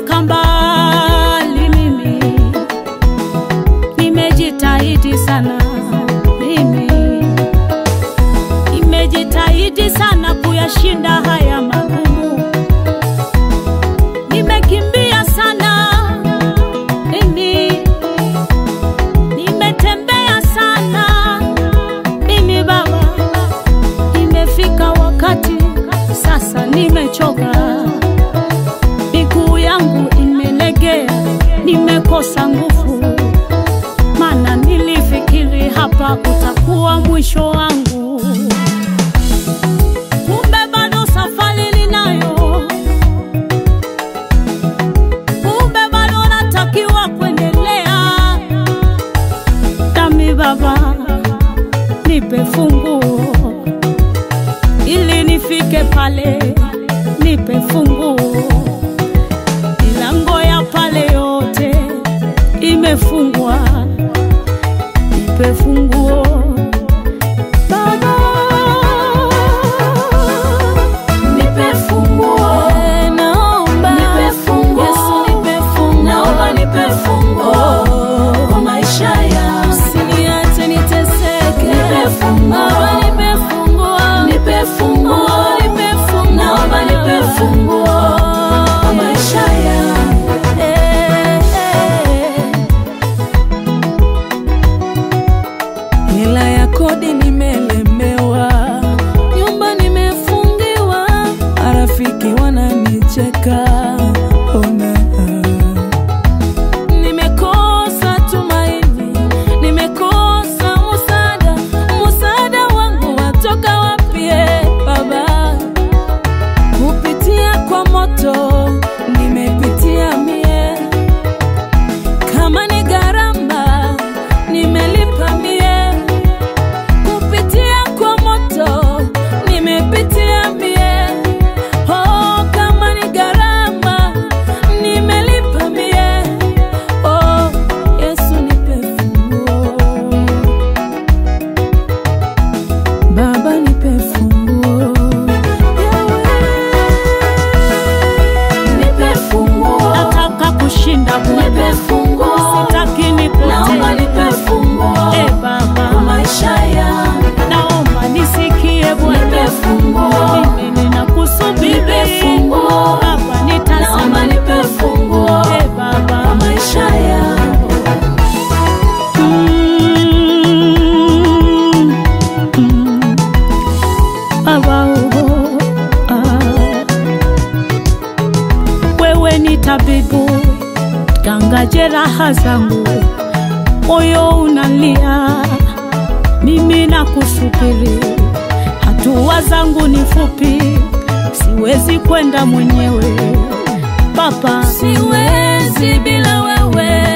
nimetoka mbali mimi, nimejitahidi sana mimi, nimejitahidi sana kuyashinda haya magumu, nimekimbia sana mimi, nimetembea sana mimi Baba, imefika wakati sasa nimechoka, miguu yangu imelegea, nimekosa nguvu, maana nilifikiri hapa utakuwa mwisho wangu, kumbe bado safari ninayo, kumbe bado natakiwa kuendelea. Dami Baba, nipe funguo ili nifike pale, nipe funguo. Milango ya pale yote imefungwa, nipe funguo Baba, Nipe funguo, Eh, naomba nipe funguo, Yesu, nipe funguo. naomba nipe funguo kwa maisha yangu. Usiniache niteseke, Nipe funguo. Baba, nipe funguo, Nipe funguo, Oh, nipe funguo. naomba nipe funguo kwa maisha yangu. Eh, eh. hela ya kodi nimelemewa, nyumba nimefungiwa, marafiki wananicheka. Ona, nimekosa tumaini, nimekosa musada, musada wangu watoka wapi? eh, Baba, kupitia kwa moto nimepitia mie kama ni gharama nimelipa mie, kupitia kwa moto nimepitia mie. Oh, kama ni gharama nimelipa mie. Oh, Yesu nipe funguo, Baba nipe funguo, Nipe funguo, Nataka kushinda nipe Bwana, funguo, sitaki naomba nipotee. nipe funguo Eh, kwa Baba, maisha yangu. naomba nisikie Nipe Bwana, funguo, mimi ninakusubiri Nipe funguo. Baba, naomba nitazame nipe funguo Eh, kwa Baba, maisha yangu. Mm, mm. Baba, oh, ah. Wewe ni tabibu, ganga jeraha zangu, moyo unalia, mimi nakusubiri. Hatua zangu ni fupi, siwezi kwenda mwenyewe Baba, siwezi bila wewe